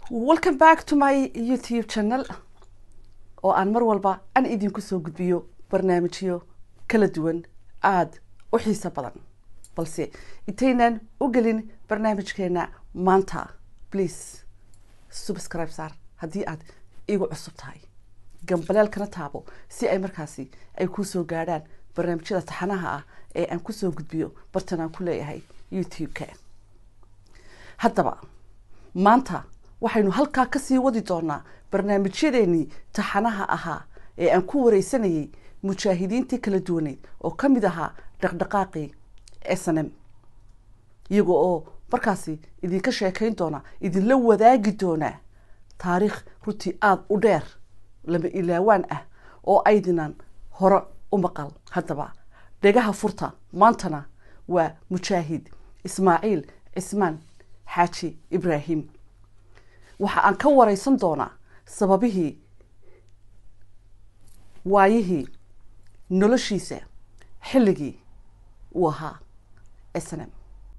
welcome back to my youtube channel oo aan mar walba aan idinku soo gudbiyo barnaamijyo kala duwan aada u xiiso badan balse intaynan u gelin barnaamijkeena maanta please subscribe saar haddii aad igu cusub tahay gambaleelkana taabo si ay markaasi ay kusoo gaadhaan barnaamijyada taxanaha ah ee aan kusoo gudbiyo bartan aan ku leeyahay youtube-ka haddaba maanta waxaynu halkaa kasii wadi doonaa barnaamijyadeenii taxanaha ahaa ee aan ku wareysanayay mujaahidiintii kala duwaneed oo ka mid ahaa dhaqdhaqaaqii s n m iyaga oo markaasi idinka sheekayn doona idinla wadaagi doonaa taariikh runtii aada u dheer lama ilaawaan ah oo aydinan hore u maqal haddaba dhegaha furta maantana waa mujaahid ismaaciil cismaan xaaji ibraahim waxa aan ka wareysan doonaa sababihii waayihii noloshiisa xilligii uu ahaa s n m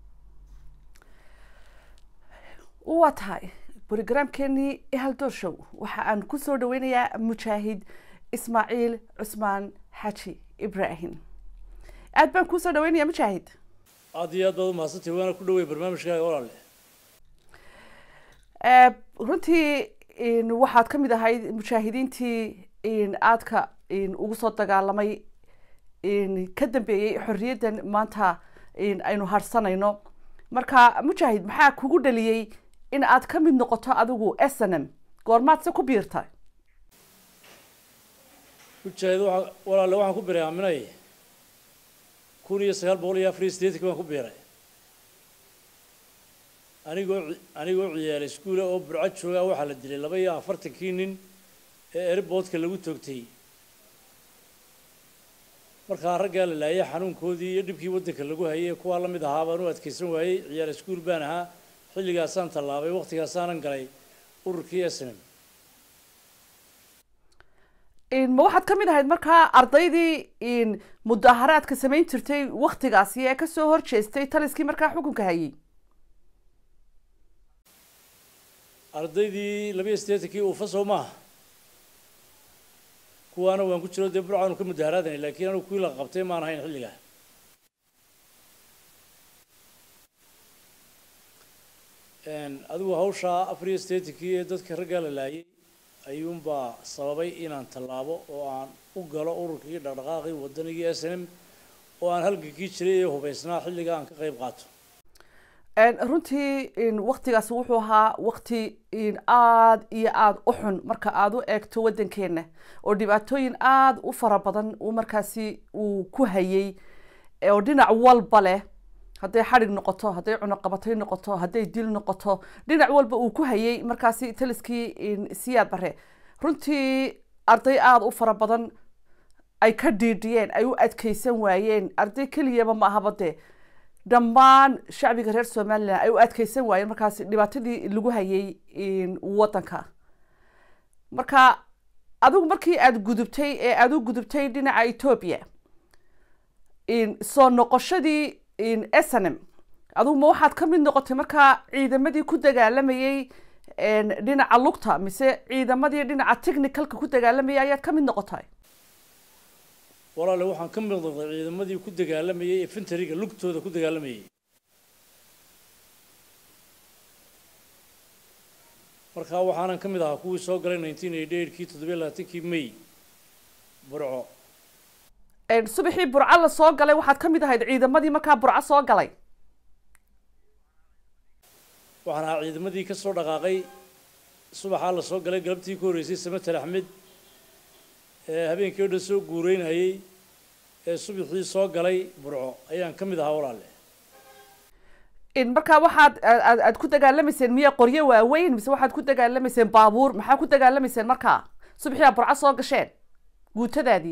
waa tahay brogramkeenii ihaldoor show waxa aan kusoo dhaweynayaa mujaahid ismaaciil cusmaan xaji ibraahim aad baan kuusoo dhaweynaya mujaahid aada iyo aad baad umahadsantay waana ku dhawey barnaamijkaaga walaale runtii waxaad ka mid ahayd mujaahidiintii aadka ugu soo dagaalamay ka dambeeyey xorriyaddan maanta aynu harsanayno marka mujaahid maxaa kugu dhaliyey in aad ka mid noqoto adigu s n m goormaad se ku biirtay mujaahid waa walaale waxaan ku biray aaminay kun iyo sagaal boqol iyo afar iyo siddeetanki baan ku biiray anigoo anigoo ciyaalay iskuula oo burco joogaa waxaa la dilay laba iyo afartankii nin ee airboodka lagu toogtay markaa raggaa la laayay xanuunkoodii iyo dhibkii waddanka lagu hayay kuwaa la mid ahaa baan u adkaysan waayey ciyaal iskuul baan ahaa xilligaasaan tallaabay waktigaasaanan galay ururkii s n m ma waxaad ka mid ahayd markaa ardaydii mudaharaadka samayn jirtay waktigaasi ee kasoo horjeestay taliskii markaa xukunka hayay ardaydii labiyo siddeetankii uufa soo maaha kuwaana waan ku jiro dee burcaanu ka mudaharaadana laakiin anigu kuwii la qabtay maan ahayn xilligaa adigu hawshaa afar iyo siddeetankii ee dadka raggaa la laayay ayuunbaa sababay inaan tallaabo oo aan u galo ururkii dhaqdhaqaaqii waddanigii s n m oo aan halgankii jiray ee hubaysnaa xilliga aan ka qayb qaato runtii waktigaasi wuxuu ahaa wakti aada iyo aada u xun marka aada u eegto waddankeena oo dhibaatooyin aada u fara badan uu markaasi uu ku hayay oo dhinac walba leh hadday xadhig noqoto hadday cunoqabatay noqoto hadday dil noqoto dhinac walba uu ku hayay markaasi taliskii siyaad bare runtii arday aada u fara badan ay ka dhiidhiyeen ay u adkeysan waayeen arday keliyaba ma ahaba dee dhammaan shacbiga reer somalilan ay u adkeysan waayeen markaasi dhibaatadii lagu hayay waddanka marka adigu markii aada gudubtay ee aada u gudubtay dhinaca etoobiya soo noqoshadii s n m adigu ma waxaad ka mid noqotay markaa ciidamadii ku dagaalamayey dhinaca lugta mise ciidamadii dhinaca technicalka ku dagaalamayay ayaad ka mid noqotay walaale waxaan ka mid noqday ciidamadii ku dagaalamayay ee fintariga lugtooda ku dagaalamayay markaa waxaanan ka mid ahaa kuwii soo galay nineteen eighty eightkii toddobiyo labaatankii may burco subaxii burco la soo galay waxaad ka mid ahayd ciidamadii markaa burco soo galay waxaan ahaa ciidamadii ka soo dhaqaaqay subaxaa la soo galay galabtii ku horreysay samater axmed ee habeenkii o dhan soo guureynayay ee subaxii soo galay burco ayaan ka mid ahaa walaale markaa waxaad aad ku dagaalamayseen miya qoryo waaweyn mise waxaad ku dagaalamayseen baabuur maxaa ku dagaalamayseen markaa subaxii aa burco soo gasheen guutadaadii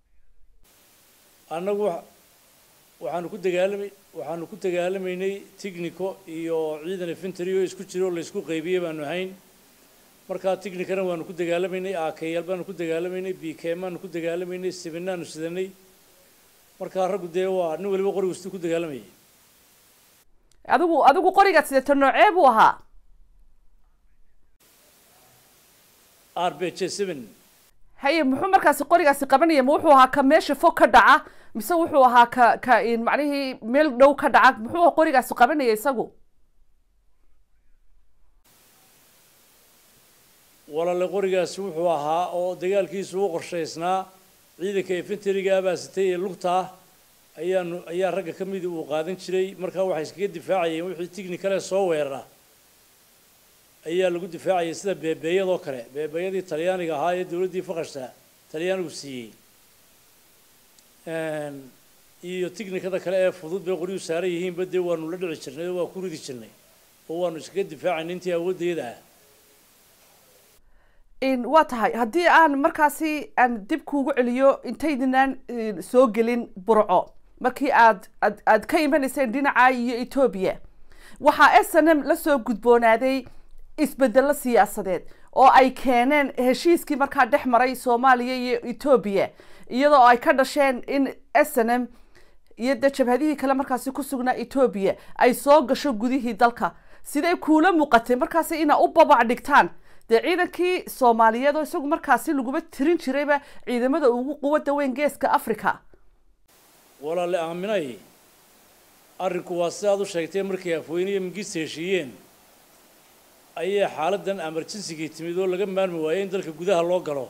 annagu waxaanu ku dagaalamay waxaanu ku dagaalamaynay tignico iyo ciidan infantry oo isku jiro oo laysku qaybiyey baanu ahayn markaa tignicana waanu ku dagaalamaynay akayaal baanu ku dagaalamaynay b k maanu ku dagaalamaynay sibinaanu sidanay markaa raggu dee waa nin waliba qorigu siduu ku dagaalamayay adigu adigu qorigaad sidato noocee buu ahaa r b j seven haye muxuu markaasi qorigaasi qabanaya ma wuxuu ahaa ka meesha fog ka dhaca mise wuxuu ahaa ka ka macnihii meel dhow ka dhaca muxuu qorigaasi qabanaya isagu walaale qorigaasi wuxuu ahaa oo dagaalkiisu u qorshaysnaa ciidanka infantariga abaasitay ee lugta ah ayaanu ayaa ragga ka midii uu qaadan jiray markaa waxay iskaga difaacayeen wixii tignikale soo weerara ayaa lagu difaacayay sida beebeeyadoo kale beebeeyadii talyaaniga ahaa ee dowladdii faqashta talyaanigu siiyey iyo tignikada kale ee fudud bay qoryuu saaran yihiinba dee waanu la dhici jirnay oo waa ku ridi jirnay oo waanu iskaga difaacaynay intii awooddeeda ah waa tahay haddii aan markaasi aan dib kuugu celiyo intaydinaan soo gelin burco markii aad ad aad ka imanayseen dhinaca iyo etoobiya waxaa s n m lasoo gudboonaaday isbedelo siyaasadeed oo ay keeneen heshiiskii markaa dhex maray soomaaliya iyo etoobiya iyadoo ay ka dhasheen in s n m iyo dee jabhadihii kale markaasi ku sugnaa etoobiya ay soo gasho gudihii dalka siday kuula muuqatay markaasi inaa u babac dhigtaan dee ciidankii soomaaliyeed oo isagu markaasi laguma tirin jirayba ciidamada ugu quwadda weyn geeska africa walaale aaminay arrinku waa sidaad u sheegtay markay afweyne iyo mingista heshiiyeen ayay xaaladdan emergensigii timid oo laga maarmi waayey in dalka gudaha loo galo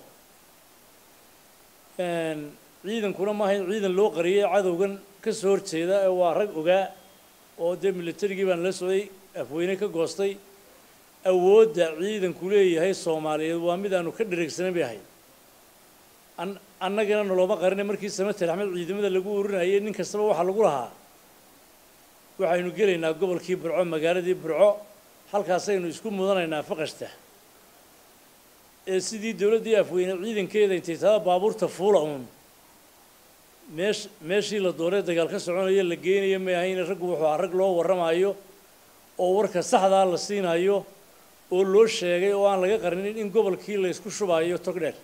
ciidankuna maaha in ciidan loo qariyay cadowgan ka soo horjeeda ee waa rag ogaa oo dee militarigii baan la socday afweyne ka goostay awoodda ciidanku leeyahay soomaaliyeed waa mid aanu ka dhareegsanan bay ahayd an annagana noloma qarina markii samater axmed ciidamada lagu urinayay nin kastaba waxaa lagu lahaa waxaynu gelaynaa gobolkii burco magaaladii burco halkaasaynu isku mudanaynaa faqashta ee sidii dowladdii afweyne ciidankeeda intay tada baabuurta fuula uun meesh meeshii la doonay dagaal ka soconayo la geenayo may ahayn raggu wuxuu ah rag loo warramayo oo warka saxdaa la siinayo oo loo sheegay oo aan laga qarinin in gobolkii la ysku shubayo togdheer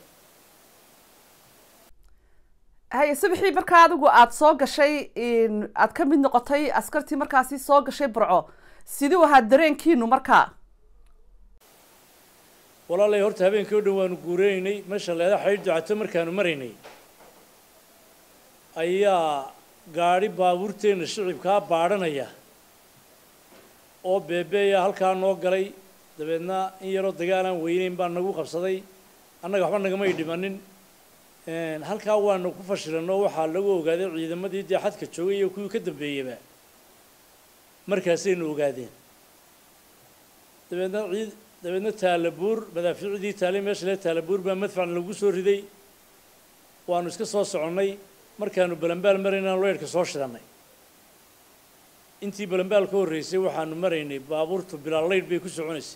haye subaxii markaa adigu aada soo gashay aada ka mid noqotay askartii markaasi soo gashay burco siduu ahaa dareenkiinu markaa walaalay horta habeenkii o dhan waanu guureynaynay meesha leeda xaydh ducato markaanu maraynay ayaa gaadhi baabuurteenna shicibkaa baadhanaya oo beebeeya halkaa noo galay dabeedna in yaroo dagaal aan weyneyn baa nagu qabsaday annaga waxba nagamay dhimanin halkaa waanu ku fashilanoo waxaa lagu ogaaday ciidamadii dee xadka joogay iyo kuwii ka dambeeyeyba markaasaynu ogaadeen dabeedna ciid dabeedna taalabuur madaafiicdii taalay meesha le taalabuur baa madfac lagu soo riday waanu iska soo soconnay markaanu balambaal maraynaan leyrhka soo shidannay intii balambaal ka horreysay waxaanu maraynay baabuurtu bilaa leydh bay ku soconaysay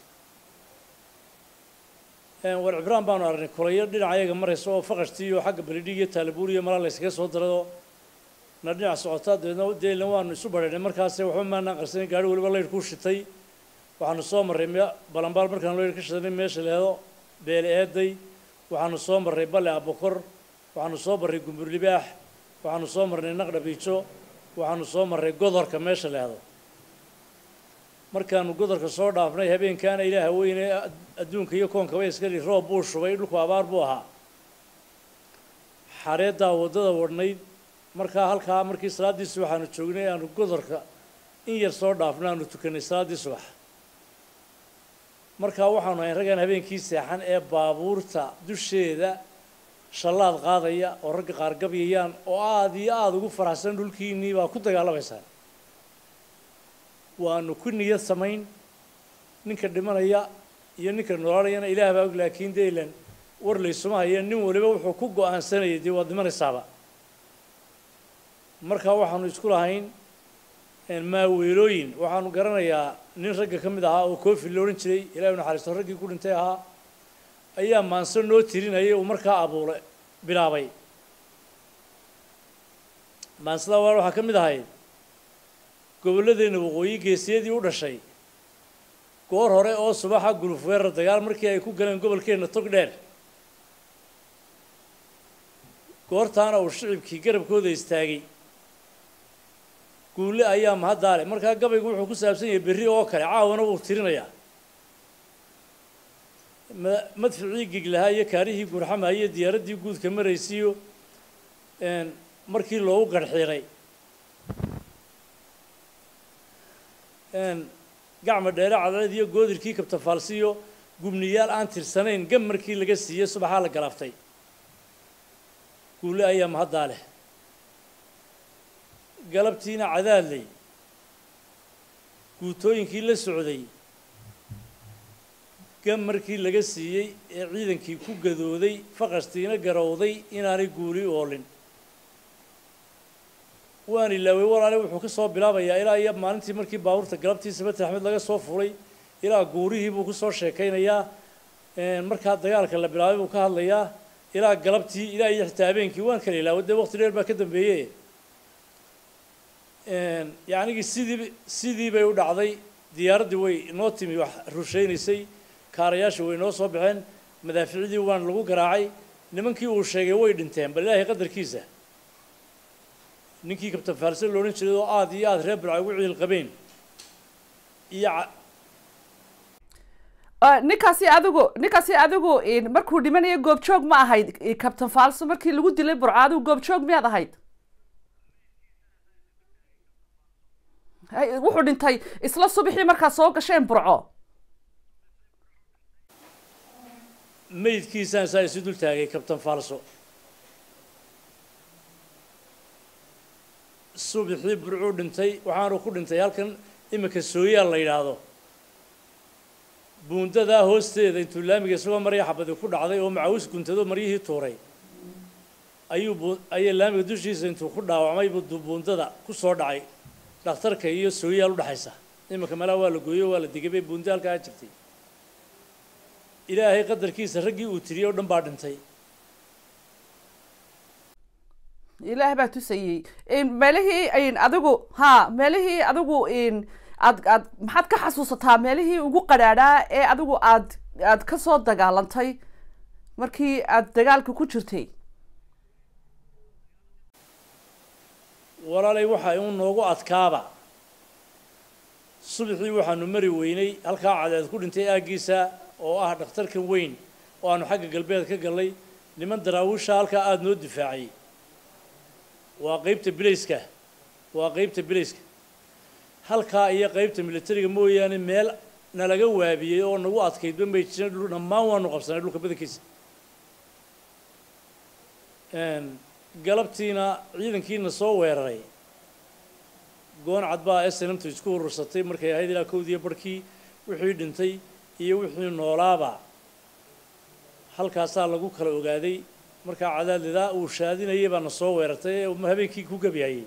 war cibraan baanu aragnay kulayo dhinaca ayaga maraysa oo faqashtii iyo xagga balidhig iyo taalabuur iyo malaa la yskaga soo daradoo na dhinac socotaa dabeedna deelna waanu isu badhaynay markaase waxba maanaan qarsanin gaari waliba leydh ku shitay waxaanu soo marray m balambaal markaanu leydh ka shidanay meesha leedo beele eeday waxaanu soo marray balle abokor waxaanu soo marray gumbur libaax waxaanu soo marnay naqdhabiijo waxaanu soo marray godorka meesha leedo markaanu godorka soo dhaafnay habeenkaana ilaaha weyne adduunka iyo koonkaba iskali roob buu shubay dhulku abaar buu ahaa xareeddaa waddada wadhnayd markaa halkaa markii salaaddii subax aanu joognay aanu godorka in yar soo dhaafno aanu tukanay salaaddii subax markaa waxaanu hayn raggaan habeenkii seexan ee baabuurta dusheeda shallaad qaadaya oo ragga qaar gabyayaan oo aada iyo aada ugu faraxsan dhulkiinnii baa ku dagaalamaysaan waanu ku niyad samayn ninka dhimanaya iyo ninka noolaanayana ilaah baa og laakiin dee ilan war laysuma haya nin waliba wuxuu ku go-aansanayay dee waad dhimanaysaaba markaa waxaanu isku lahayn maaweelooyin waxaanu garanayaa nin ragga ka mid ahaa oo koofi la odhan jiray ilaahay naxariisto raggii ku dhintay ahaa ayaa maanso noo tirinayay uu markaa abuule bilaabay maansada waa waxaa ka mid ahayd gobolladeenna waqooyi geesiyadii u dhashay goor hore oo subaxa guluf weerar dagaal markii ay ku galeen gobolkeenna tog dheer goortaana uu shicibkii garabkooda istaagay guulle ayaa mahaddaale markaa gabaygu wuxuu ku saabsan yahay berri oo kale caawana wuu tirinayaa ma- madficii giglahaa iyo kaarihii gurxamaha iyo diyaaraddii guudka maraysiiyo een, markii loogu garxiiray een, gacma dheere cadceed iyo goodirkii kabtafaalsiyo gubniyaal aan tirsanayn gam markii laga siiyey subaxaa la galaaftay guule ayaa mahaddaa leh galabtiina cadaadley guutooyinkii la socday gam markii laga siiyey ee ciidankii ku gadooday faqastiina garowday inaanay guuli oolin waan ilaaway walaale wuxuu ka soo bilaabayaa ilaa iyo maalintii markii baabuurta galabtii sabati axmed laga soo furay ilaa guurihii buu kusoo sheekaynayaa een, markaa dagaalka la bilaabay buu ka hadlayaa ilaa galabtii ilaa iyo xitaa habeenkii waan kala ilaaway dee waqti dheer baa ka dambeeye een, yacnigii sidii sidii bay u dhacday diyaaraddii way inoo timi wax rushaynaysay kaarayaasha way inoo soo baxeen madaaficdii waan lagu garaacay nimankii uu sheegay way dhinteen bal ilaahay qadarkiisa ninkii kabtan faalse la odhan jiray oo aad iyo aad reer burca ugu ciil qabeen iyo ca- Ah, ninkaasi adigu ninkaasi adigu in markuu dhimanayo goobjoog ma ahayd i- captain falso markii lagu dilay burco adigu goobjoog miyaad ahayd Hay, wuxuu dhintay isla subaxii markaa soo gasheen burco meydkiisaan saa isu dul taagay kabtan faalso subaxii burcuu dhintay waxaanu ku dhintay halkan iminka sooyaal la yidhaahdo buundadaa hoosteeda intuu laamiga isagoo marya xabadi ku dhacday oo macawis guntado maryihii tuuray ayuu bu ayaa laamiga dushiisa intuu ku dhaawacmay buu du- buundada ku soo dhacay dhakhtarka iyo sooyaal u dhexaysa iminka malaa waa la gooyo waa la digabay buunda halkaa jirtay ilaahay qadarkiisa raggii uu tiriyey oo dhan baa dhintay ilaah baa tusayey in meelihii in adigu ha meelihii adigu in aad aad maxaad ka xasuusataa meelihii ugu qadhaadhaa ee adigu aad aad ka soo dagaalantay markii aad dagaalka ku jirtay walaalay waxa uu noogu adkaaba subaxii waxaanu mari weynay halkaa cadeed ku dhintay aaggiisa oo ah dhakhtarkan weyn oo aanu xagga galbeed ka gallay niman daraawiisha halkaa aada noo difaacay waa qeybta bilayska waa qeybta bilayska halkaa iyo qeybta militariga mooyaane meel nalaga waabiyey oo nagu adkaydba may jirin dhul dhammaan waanu qabsanay dhulka badankiisa Een, galabtiina ciidankiina soo weeraray gooncad baa snmtu isku urursatay markay ahayd ilaa kowdiiyo barhkii wixii dhintay iyo wixii noolaaba halkaasaa lagu kala ogaaday markaa cadaadlidaa uu shaadinayay baana soo weerartay ee uu habeenkii ku gebiyayay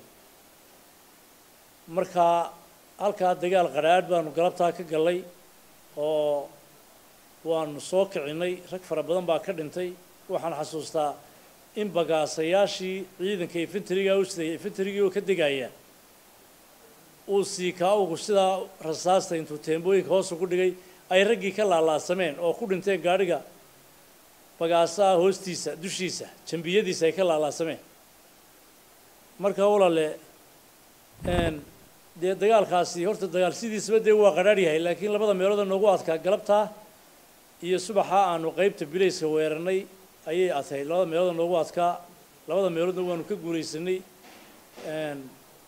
markaa halkaa dagaal qadhaadh baanu galabtaa ka gallay oo waanu soo kicinay rag fara badan baa ka dhintay waxaan xasuustaa in bagaasayaashii ciidanka infentriga u siday infentrigii oo ka degaya uu siikaa ugu sidaa rasaasta intuu teembooyinka hoos ugu dhigay ay raggii ka laalaasameen oo ku dhinteen gaadhiga bagaasaha hoostiisa dushiisa jambiyadiisa ay ka laalaasameen marka walaale een, dee dagaalkaasi horta dagaal sidiisaba dee waa qadhaadh yahay laakiin labada meelood ee noogu adkaa galabtaa iyo subaxa aanu qeybta bilayska weerarnay ayay adkayd labada meelood ee noogu adkaa labada meeloodna waanu ka guulaysanay een,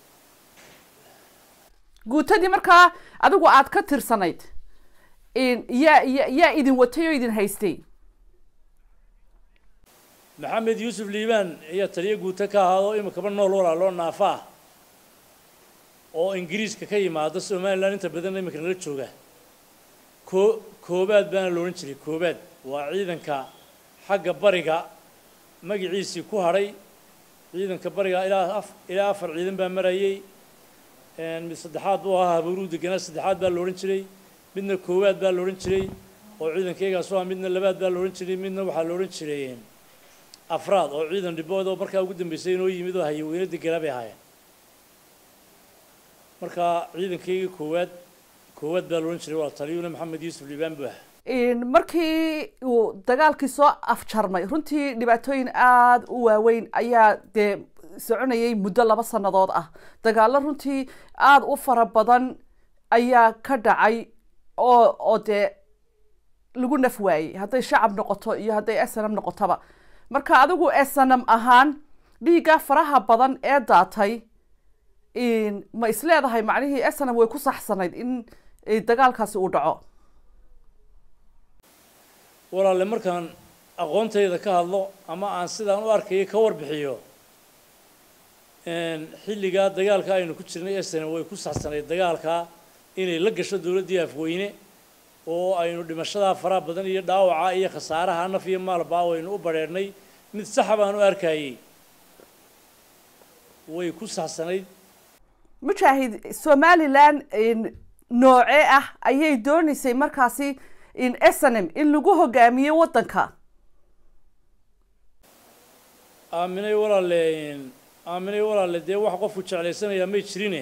guutadii markaa adigu aad ka tirsanayd in yaa ya- yaa idin watay oo idin haystay maxamed yuusuf liibaan ayaa taliyo guuto ka ahaado iminkaba nool walaaloo naafa ah oo ingiriiska ka yimaada somalilan inta badan iminka nala jooga koo koobaad baana la odhan jiray koobaad waa ciidanka xagga bariga magaciisii ku hadhay ciidanka bariga ilaa af ilaa afar ciidan baa marayay een, mid saddexaad buu ahaa habuuruu deganaa saddexaad baa la odhan jiray midna koowaad baa la odhan jiray oo ciidankaygaas ah midna labaad baa la odhan jiray midna waxaa la odhan jiray afraad oo ciidan dhibood oo markaa ugu dambeysay inoo yimid oo hayaweyne deganaa bay ahaayeen markaa ciidankaygii koowaad koowaad baa la odhan jiray waa taliyuuna maxamed yuusuf liibaan buu ahaa in markii uu dagaalkii soo afjarmay runtii dhibaatooyin aada u waaweyn ayaa dee soconayay muddo laba sannadood ah dagaallo runtii aada u fara badan ayaa ka dhacay oo oo dee lagu naf waayey hadday shacab noqoto iyo hadday snm noqotoba marka adigu snm ahaan dhiigga faraha badan ee daatay ma isleedahay macnihii snm way ku saxsanayd in dagaalkaasi uu dhaco walaale markaan aqoontayda ka hadlo ama aan sidaan u arkayo ka warbixiyo xilligaa dagaalka aynu ku jirnay snm way ku saxsanayd dagaalkaa inay la gasho dowladdii afweyne oo aynu dhimashadaa faraha badan iyo dhaawaca iyo khasaaraha naf iyo maalba waynu u badheernay mid saxa baan u arkayey way ku saxsanayd mujaahid somalilan noocee ah ayay dooneysay markaasi snm in lagu hogaamiyo waddanka aaminay walaale aaminay walaale dee wax qofku jeclaysanayaa may jirine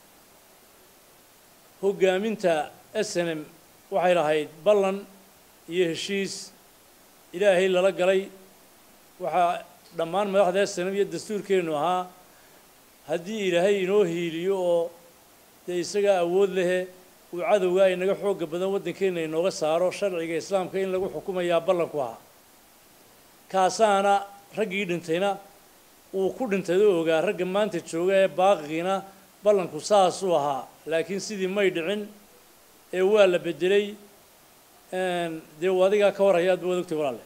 hoggaaminta snm waxay lahayd ballan iyo heshiis ilaahay lala galay waxaa dhammaan madaxda snm iyo dastuurkeennu ahaa haddii ilaahay inoo hiiliyo oo dee isagaa awood lehe uu cadowga inaga xoogga badan waddankeenna inooga saaro sharciga islaamka in lagu xukumayaa ballanku ahaa kaasaana raggii dhintayna uu ku dhintay oo ogaa ragga maanta jooga ee baaqigiina ballanku saasuu ahaa laakiin sidii may dhicin ee waa la bedelay dee u adigaa ka warhaya aad ba wadogtay walaale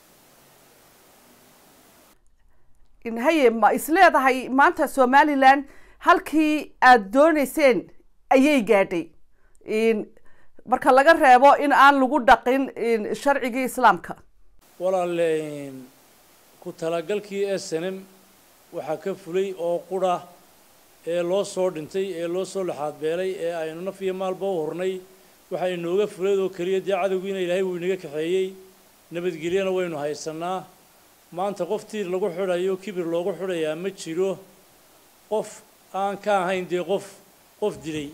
haye ma isleedahay maanta somalilan halkii aada dooneyseen ayay gaadhay marka laga reebo in aan lagu dhaqin sharcigii islaamka walaale ku talagalkii snm waxaa ka fulay oo qura ee loo soo dhintay ee loo soo laxaadbeelay ee aynu naf iyo maalba u hurnay waxaa inooga fulayd oo keliya dee cadowgiina ilaahay wuu inaga kaxeeyey nabadgelyana waynu haysanaa maanta qof tiir lagu xidhayo kibir loogu xidhayaa ma jiro qof aan ka ahayn dee qof qof dilay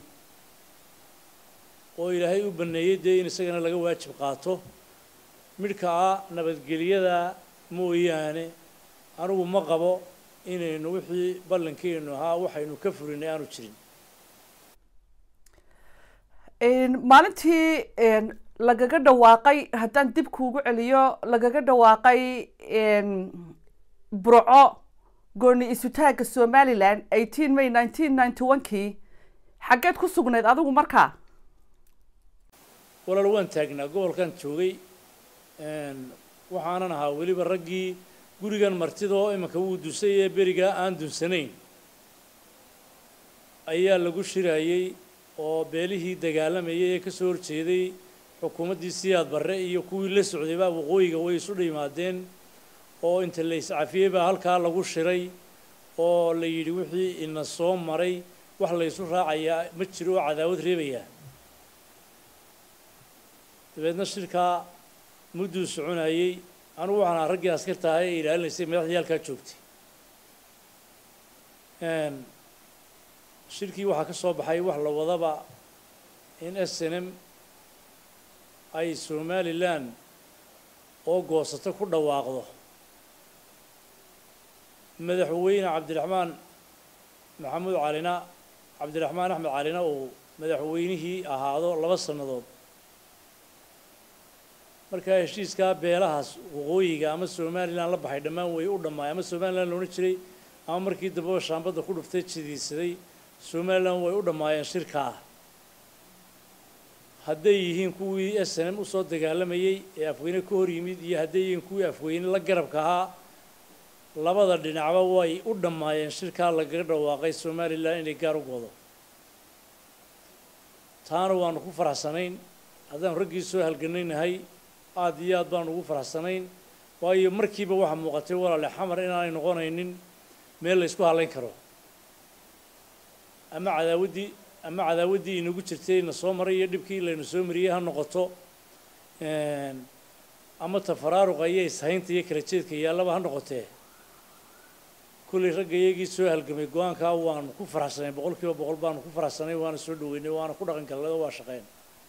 oo ilaahay u baneeyey dee in isagana laga waajib qaato midhka ah nabadgelyada mooyaane anigu ma qabo inaynu wixii ballankeenu ahaa waxaynu ka fulinay aanu jirin maalintii lagaga dhawaaqay haddaan dib kuugu celiyo lagaga dhawaaqay burco gooni isutaagga somalilan eighteen may nineteen ninety one kii xaggeed ku sugnayd adigu markaa walaal waan taagnaa gobolkan joogay waxaanan ahaa weliba raggii gurigan martida oo iminka wuu dusay ee berigaa aan dunsanayn ayaa lagu shirayey oo beelihii dagaalamayay ee ka soo horjeeday xukuumaddii siyaad barre iyo kuwii la socdayba waqooyiga way isu dhimaadeen oo inta la iscafiyey baa halkaa lagu shiray oo la yidhi wixii ina soo maray wax la ysu raacayaa ma jiro oo cadaawad reebayaa dabeedna shirkaa mudduu soconayey anugu waxaan ahaa raggii askarta ahaa ee ilaalinaysay madaxdii halkaa joogtay shirkii waxaa ka soo baxay wax la wadaba in s n m ay somalilan oo goosato ku dhawaaqdo madaxweyne cabdiraxmaan maxamuud calina cabdiraxmaan axmed calina uu madaxweynihii ahaado laba sannadood markaa heshiiskaa beelahaas waqooyiga ama somalilan la baxay dhammaan way u dhammaay ama somalilan loodhan jiray ama markii dambeba shaambadda ku dhuftay jidiisaday somalilan way u dhammaayeen shirkaa hadday yihiin kuwii s n m usoo dagaalamayey ee afweyne ka hor yimid iyo hadday yihiin kuwii afweyne la garabka ahaa labada dhinacba way u dhammaayeen shirkaa lagaga dhawaaqay somalilan inay gaar u goodo taana waanu ku faraxsanayn haddaanu raggii soo halganaynahay aada iyo aad baanu ugu faraxsanayn waayo markiiba waxaa muuqatay walaale xamar inaanay noqonaynin meel la ysku halayn karo ama cadaawaddii ama cadaawaddii inagu jirtay na soo maray iyo dhibkii laynu soo mariyey ha noqoto ama tafaraaruqa iyo ishaynta iyo kala jeedka yaallaba ha noqotee kullay ragga iyagii soo halgamay go-aankaa waanu ku faraxsanay boqol kiiba boqol baanu ku faraxsanay waana soo dhaweynay waana ku dhaqan galnay oo waa shaqeyn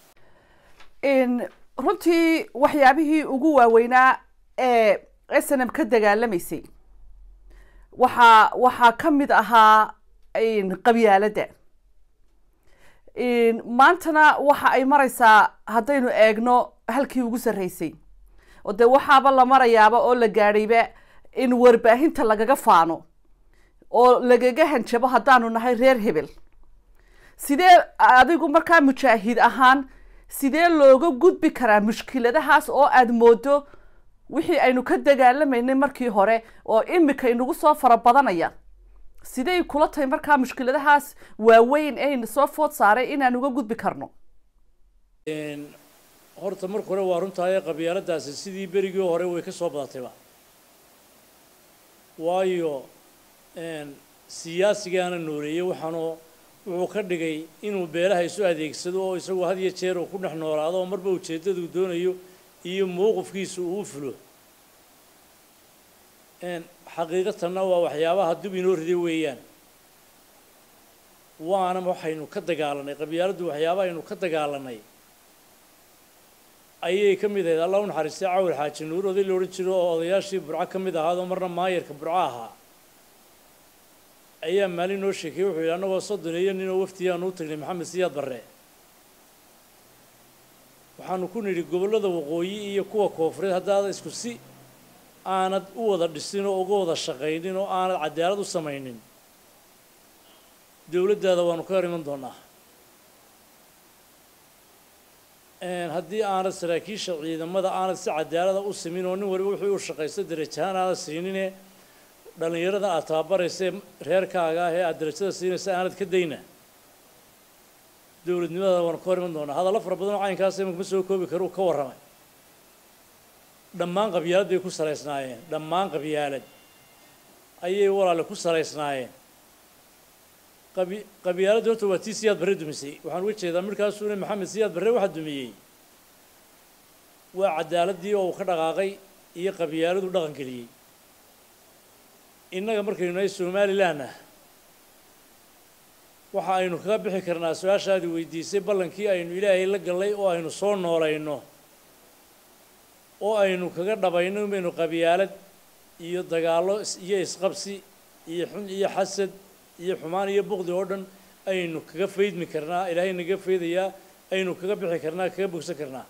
runtii waxyaabihii ugu waaweynaa ee s n m ka dagaalamaysay waxaa waxaa ka mid ahaa qabyaaladda maantana waxa ay mareysaa haddaynu eegno halkii ugu sarreysay oo dee waxaaba la marayaaba oo la gaadhayba in warbaahinta lagaga faano oo lagaga hanjabo haddaanu nahay reer hebel sidee adigu markaa mujaahid ahaan sidee looga gudbi karaa mushkiladahaas oo aada moodo wixii aynu ka dagaalamaynay markii hore oo imika inagu soo fara badanaya sidey kula tahay markaa mushkiladahaas waaweyn ee soo food saaray inaan uga gudbi karno horta marka hore waa runtahay qabyaaladaasi sidii berigii hore way ka soo badatayba waayo siyaasigaana nooleeyey waxaanoo wuxuu ka dhigay inuu beelaha isu adeegsado oo isagu had iyo jeer uu ku dhex noolaado oo marba ujeeddaduu doonayo iyo mowqifkiisa uu u fulo xaqiiqatanna waa waxyaabaha dub inoo riday weeyaan waana waxaynu ka dagaalanay qabyaaladdu waxyaabaha aynu ka dagaalanay ayay ka mid ahayd allah u naxariistay cawil xaaji nuur oday la odhan jiro oo odayaashii burco ka mid ahaadoo marna maayarka burco ahaa ayaa maalin noo sheekeyey wuxuu yidhi annagoo soddon iyo ninoo waftiyaanu u tagnay maxamed siyaad barre waxaanu ku nidhi gobollada waqooyi iyo kuwa koofureed haddaad isku si aanad u wada dhisin oo uga wada shaqaynin oo aanad cadaalad u samaynin dowladdaada waanu ka hor iman doonaa haddii aanad saraakiisha ciidamada aanad si cadaalada u simin oo nin waliba wuxuu u shaqaysto darajahaan aanad siinine dhallinyarada aad tababaraysa reerkaaga ah ee aada darajada siinaysa aanad ka dayna dowladnimada waanu ka hor iman doonaa hadallo fara badan oo caynkaas imanka ma soo koobi karo uu ka warramay dhammaan qabyaalad bay ku salaysnaayeen dhammaan qabyaalad ayay walaale ku salaysnaayeen qabi qabyaaladda horta waa tii siyaad barre dumisay waxaan uga jeedaa markaasuuna maxamed siyaad barre waxa dumiyey waa cadaaladii oo uu ka dhaqaaqay iyo qabyaaladu dhaqan geliyey innaga markaynu nahay somalilanna waxa aynu kaga bixi karnaa su-aashaadii weydiisay ballankii aynu ilaahay la gallay oo aynu soo noolayno oo aynu kaga dhabayno inaynu qabyaalad iyo dagaallo iyo isqabsi iyo xun iyo xasad iyo xumaan iyo buqdi oo dhan aynu kaga faydmi karnaa ilaahay naga faydayaa aynu kaga bixi karnaa kaga bogsan karnaa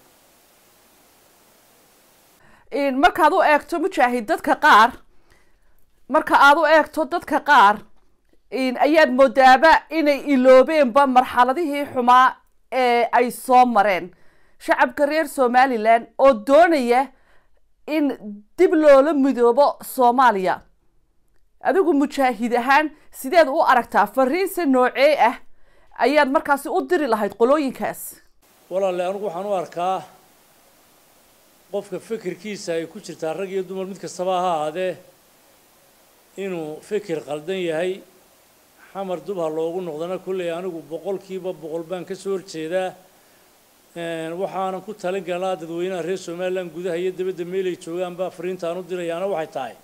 markaad u eegto mujaahid dadka qaar marka aad u eegto dadka qaar ayaad moodaaba inay iloobeenba marxaladihii xumaa ee ay soo mareen shacabka reer somalilan oo doonaya in dib loola midoobo soomaaliya adigu mujaahid ahaan sideed u aragtaa fariinse noocee ah ayaad markaasi u diri lahayd qolooyinkaas walaale anigu waxaan u arkaa qofka fikirkiisa ay ku jirtaa rag iyo dumar mid kastaba ha ahaadee inuu fikir qaldan yahay xamar dub ha loogu noqdana kolley anigu boqolkiiba boqol baan ka soo horjeedaa waxaanan ku talin galnaa dadweynaha reer somalilan gudaha iyo dabadda meelay joogaanba fariintaan u dirayaana waxay tahay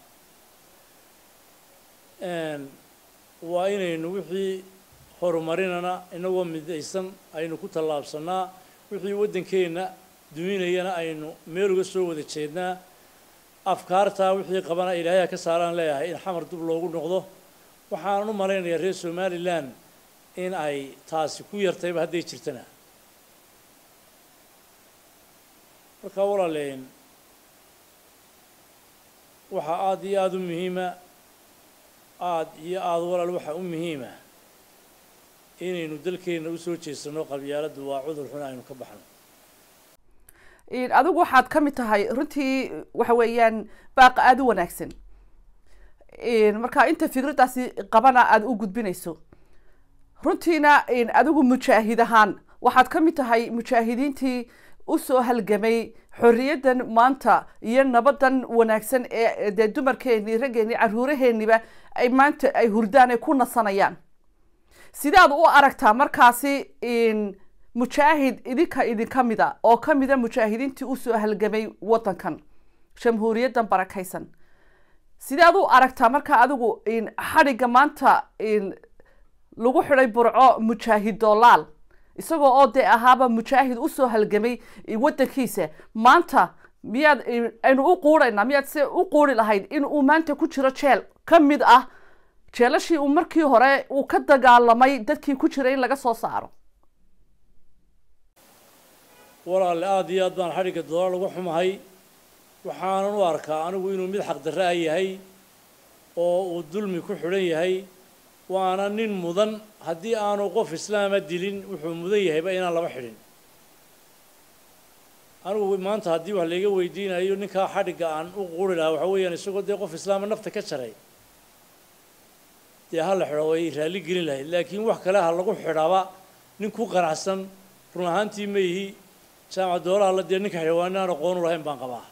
waa inaynu wixii horumarinana inagoo midaysan aynu ku tallaabsanaa wixii waddankeenna duminayana aynu meel uga soo wada jeednaa afkaartaa wixii qabana ilaahay ha ka saaraan leeyahay in xamar dub loogu noqdo waxaanan u malaynayaa reer somalilan in ay taasi ku yartayba hadday jirtana markaa walaaleyn waxaa aada iyo aada u muhiima aada iyo aada walaal waxaa u muhiima inaynu dalkeenna usoo jeesano qabyaaladdu waa cudur xun aynu ka baxno adigu waxaad ka mid tahay runtii waxa weeyaan baaqa aada u wanaagsan marka inta fikraddaasi qabana aada u gudbinayso runtiina adigu mujaahid ahaan waxaad ka mid tahay mujaahidiintii usoo halgamay xorriyaddan maanta iyo nabaddan wanaagsan ee dee dumarkeennii raggeennii caruuraheenniba ay maanta ay hurdaan ay ku nasanayaan sidaad u aragtaa markaasi mujaahid idinka idinka mida oo ka mida mujaahidiintii usoo halgamay waddankan jamhuuriyaddan barakaysan sidaad u aragtaa markaa adigu xadhigga maanta lagu xidhay burco mujaahid doolaal isagoo oo dee ahaaba mujaahid usoo halgamay waddankiisa maanta miyaad aynu u quudhaynaa miyaad se u quuri lahayd in uu maanta ku jiro jeel ka mid ah jeelashii uu markii hore uu ka dagaalamay dadkii ku jiray in laga soo saaro walaale aada iyo aad baan xadhigga dolaal uga xumahay waxaanan u arkaa anigu inuu mid xaqdarra a yahay oo uu dulmi ku xidhan yahay waana nin mudan haddii aanu qof islaama dilin wuxuu mudan yahayba inaan laba xidhin anigu maanta haddii wax layga weydiinayo ninkaa xadhigga aan u quri lahaa waxaa weeyaan isagoo dee qof islaama nafta ka jaray dee ha la xidho way raalli gelin lahayd laakiin wax kale ha lagu xidhaba nin ku qanacsan run ahaantii ma yihi jaamac doolaha la dee ninka xidhawaani aan aqoon u lahayn baan qabaa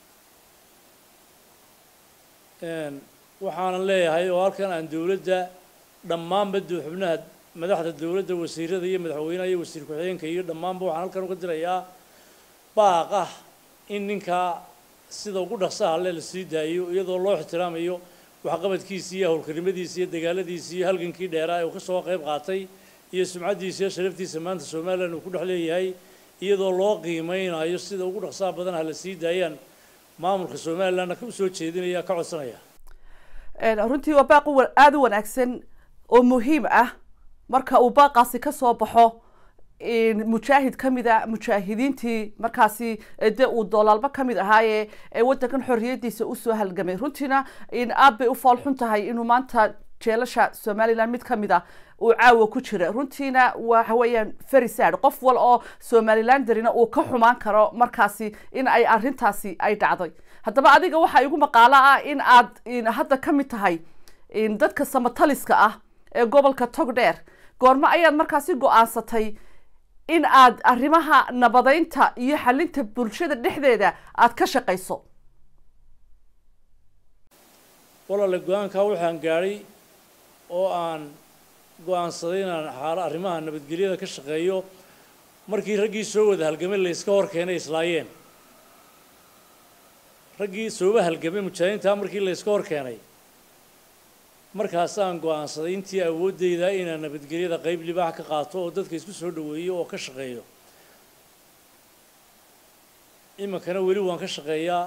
waxaanan leeyahay oo halkan aan dowladda dhammaanba xubnaha madaxda dowladda wasiirada iyo madaxweynaha iyo wasiir ku-xigeenka iyo dhammaanba waxaan halkan uga dirayaa baaq ah in ninkaa sida ugu dhaqsaha le la sii daayo iyadoo loo ixtiraamayo waxqabadkiisi iyo howlkarnimadiisi iyo dagaaladiisi iyo halgankii dheeraa ee uu ka soo qayb qaatay iyo sumcaddiisa iyo sharaftiisa maanta somalilan uu ku dhex leeyahay iyadoo loo qiimeynayo sida ugu dhaqsaha badan ha la sii daayaan maamulka somalilandna u soo jeedinaya ka codsanaya runtii waa baaq aada u wanaagsan oo muhiim ah marka uu baaqaasi ka soo baxo mujaahid ka mid a mujaahidiintii markaasi de uu doolaalba ka mid ahaaye ee waddankan xorriyadiisa usoo halgamay runtiina aad bay u fool xun tahay inuu maanta jeelasha somalilan mid ka mid ah uu caawa ku jira runtiina waxa weeyaan ferisad qof wal oo somalilanderina uu ka xumaan karo markaasi in ay arintaasi ay dhacday haddaba adiga waxaa igu maqaalo ah in aad hadda ka mid tahay dadka samataliska ah ee gobolka togdheer goormo ayaad markaasi go-aansatay in aad arrimaha nabadeynta iyo xalinta bulshada dhexdeeda aad ka shaqayso walaale go-aankaa waxaan gaadhay oo aan go-aansaday inaan xaalo arrimaha nabadgelyada ka shaqeeyo markii raggii soo wada halgamay layska hor keenay islaayeen raggii sooba halgamay mujaahidiintaa markii layska hor keenay markaasaan go-aansaday intii awooddeyda inaan nabadgelyada qeyb libaax ka qaato oo dadka isku soo dhaweeyo oo ka shaqeeyo iminkana weli waan ka shaqeeyaa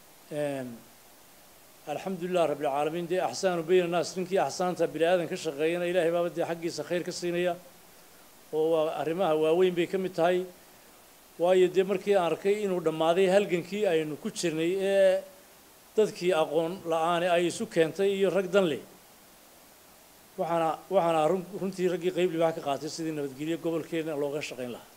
alxamdulilah rabbilcaalamiin dee axsaanu bayna naas ninkii axsaanta bini aadan ka shaqeeyana ilaahay baaba dee xaggiisa khayr ka siinaya oo waa arrimaha waaweyn bay ka mid tahay waayo dee markii aan arkay inuu dhammaaday halgankii aynu ku jirnay ee dadkii aqoon la-aani ay isu keentay iyo rag dan leh waxaana waxaana run runtii raggii qeyb libaax ka qaatay sidii nabadgelyo gobolkeena looga shaqayn lahaa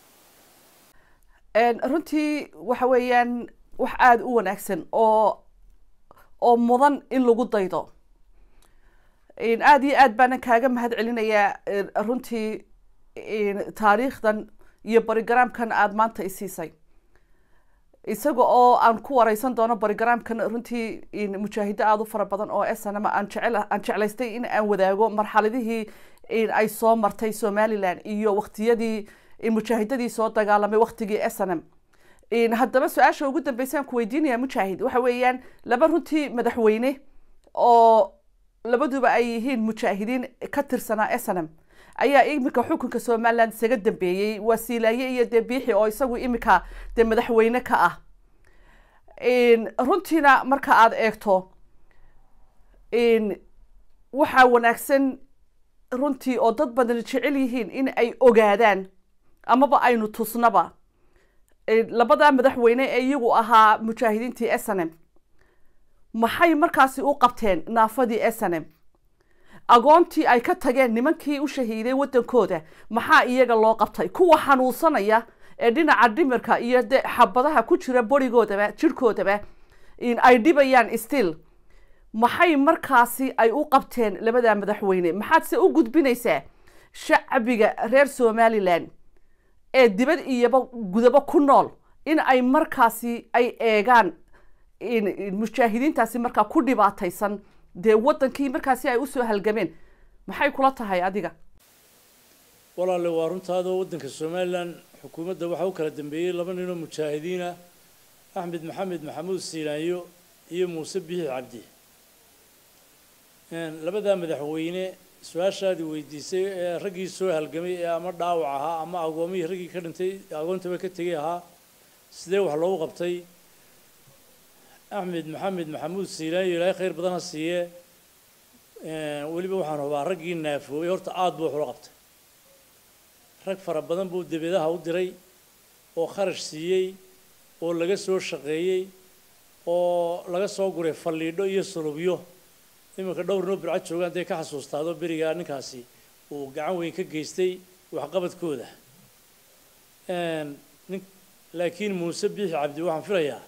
runtii waxa weeyaan wax aada u wanaagsan oo oo mudan in lagu daydo aada iyo aad baanan kaaga mahad celinayaa runtii taariikhdan iyo barigaraamkan aada maanta isiisay isaga oo aan ku wareysan doono barigaraamkan runtii mujaahido aada u fara badan oo snm aan jecel aan jeclaystay in aan wadaago marxaladihii ay soo martay somalilan iyo waktiyadii mujaahidadii soo dagaalamay waktigii snm haddaba su-aasha ugu dambeysaan ku weydiinaya mujaahid waxa weeyaan laba runtii madaxweyne oo labaduba ay yihiin mujaahidiin ka tirsanaa snm ayaa iminka xukunka somaliland isaga dambeeyey waa siilaaye iyo dee biixi oo isagu iminka dee madaxweyne ka ah runtiina marka aada eegto waxaa wanaagsan runtii oo dad badan jecel yihiin in ay ogaadaan amaba aynu tusnaba labada madaxweyne ee iyagu ahaa mujaahidiintii snm maxay markaasi u qabteen naafadii snm agoontii ay ka tageen nimankii u shahiiday waddankooda maxaa iyaga loo qabtay kuwa xanuunsanaya ee dhinaca dhimirka iyo de xabadaha ku jira borigoodaba jirhkoodaba ay dhibayaan still maxay markaasi ay u qabteen labada madaxweyne maxaad se u gudbinaysaa shacbiga reer somalilan ee dibad iyoba gudabo ku nool in ay markaasi ay eegaan mujaahidiintaasi markaa ku dhibaataysan dee waddankii markaasi ay usoo halgameen maxay kula tahay adiga walaale waa runtaadoo waddanka somalilan xukuumadda waxaa u kala dambeeyey laba ninoo mujaahidiin ah axmed maxamed maxamuud siinaanyo iyo muuse biixi cabdi labadaa madaxweyne su-aashaadii weydiisay ee raggii soo halgamay ee ama dhaawac ahaa ama agoomihii raggii ka dhintay agoontaba ka tegay ahaa sidee wax loogu qabtay axmed maxamed maxamuud siilaanyo ilaahay khayr badan ha siiye weliba waxaan hubaa raggii naafoobay horta aada buu wax ula qabtay rag fara badan buu debedaha u diray oo kharash siiyey oo laga soo shaqeeyey oo laga soo guray faliidho iyo sulubyo iminka dhowr noo bircad joogaan dee ka xasuustaado berigaa ninkaasi uu gacan weyn ka geystay waxqabadkooda nin laakiin muuse biixi cabdi waxaan filayaa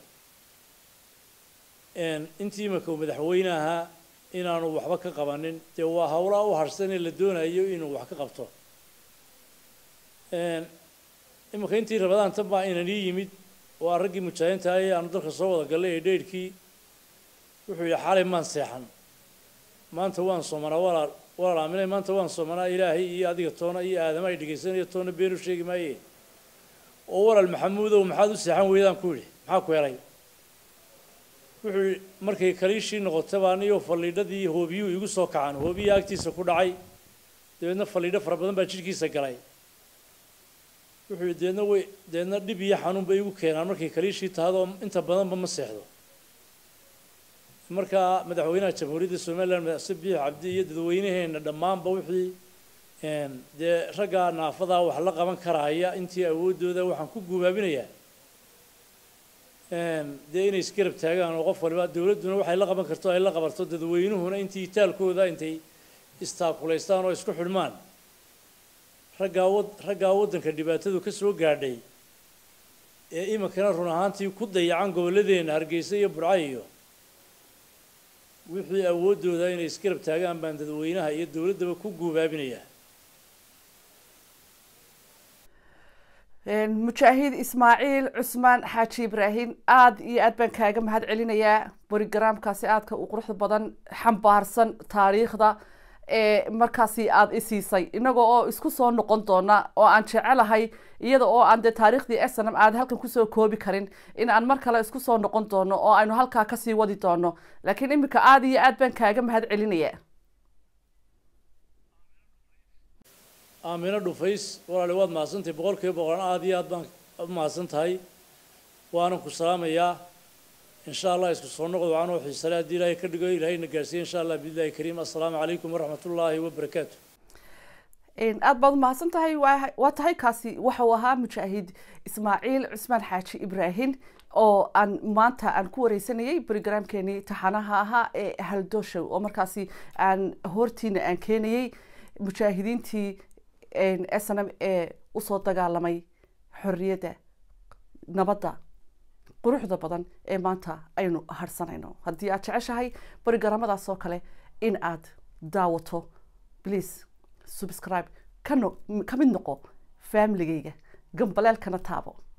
intii iminka uu madaxweyne ahaa inaanu waxba ka qabanin dee waa hawlaa u harsanee la doonayo inuu wax ka qabto iminka intii rabadaan tan baa inan ii yimid waa raggii mujaahidiinta ee aanu dalka soo wada gallay ee dheydhkii wuxuu yidhi xalay maan seexan maanta waan soomanaa walaal walaal aaminay maanta waan soomanaa ilaahay iyo adiga toona iyo aadama ay dhegaysanaya toona beenu sheegi maaye oo walaal maxamuudow maxaad u seexan weydaan ku yidhi maxaa ku helay wuxuu yidhi markay kaliishii noqotay baa aniyoo faliidhadii hoobiyuu igu soo kacan hoobiyaa agtiisa ku dhacay dabeedna faliidho fara badan baa jidhkiisa galay wuxuu yidhi deedna way deedna dhib iyo xanuun bay igu keenaan markay kaliishii tahadoo inta badanba ma seexdo markaa madaxweynaha jamhuuriyadda somalilan madaxse biix cabdi iyo dadweynaheena dhammaanba wixii dee raggaa naafadaa wax la qaban karaya intii awooddooda waxaan ku gubaabinayaa dee inay isgarab taagaan oo qof waliba dowladduna waxay la qaban karto ay la qabarto dadweynuhuna intii itaalkooda intay istaakulaystaan oo isku xidhmaan raggaa wad raggaa waddanka dhibaatadu ka soo gaadhay ee iminkana run ahaantii ku dayacan gobolladeenna hargeysa iyo burca iyo wixii awooddooda inay isgarab taagaan baan dadweynaha iyo dowladdaba ku guubaabinayaa mujaahid ismaaciil cusmaan xaaji ibraahim aada iyo aad baan kaaga mahad celinayaa borogaraamkaasi aadka u quruxda badan xambaarsan taariikhda ee markaasi aada isiisay inagoo oo isku soo noqon doona oo aan jecelahay iyada oo aan dee taariikhdii snm aad halkan kusoo koobi karin in aan mar kale isku soo noqon doono oo aynu halkaa kasii wadi doono laakiin iminka aada iyo aad baan kaaga mahad celinaya aamino dhufays walaali waad mahadsantahay boqol kiiba boqolan aada iyo aad baan u mahadsan tahay waanan ku salaamayaa insha allah isku soo noqod waxaan oo xiisale haddii ilaahay ka dhigo ilaahayna gaarsiiye insha allah biillahi kariim assalaamu calaykum waraxmat ullaahi wabarakaatu aada baad umahadsan tahay waa tahay kaasi waxau ahaa mujaahid ismaaciil cusmaan xaaji ibraahim oo aan maanta aan ku wareysanayay brogramkeenii taxanaha ahaa ee haldoshow oo markaasi aan hortiina aan keenayay mujaahidiintii snm ee usoo dagaalamay xorriyadda nabadda quruxda badan ee maanta aynu harsanayno haddii aad jeceshahay barigaramadaas oo kale in aad daawato please subscribe ka no ka mid noqo familigayga gambaleelkana taabo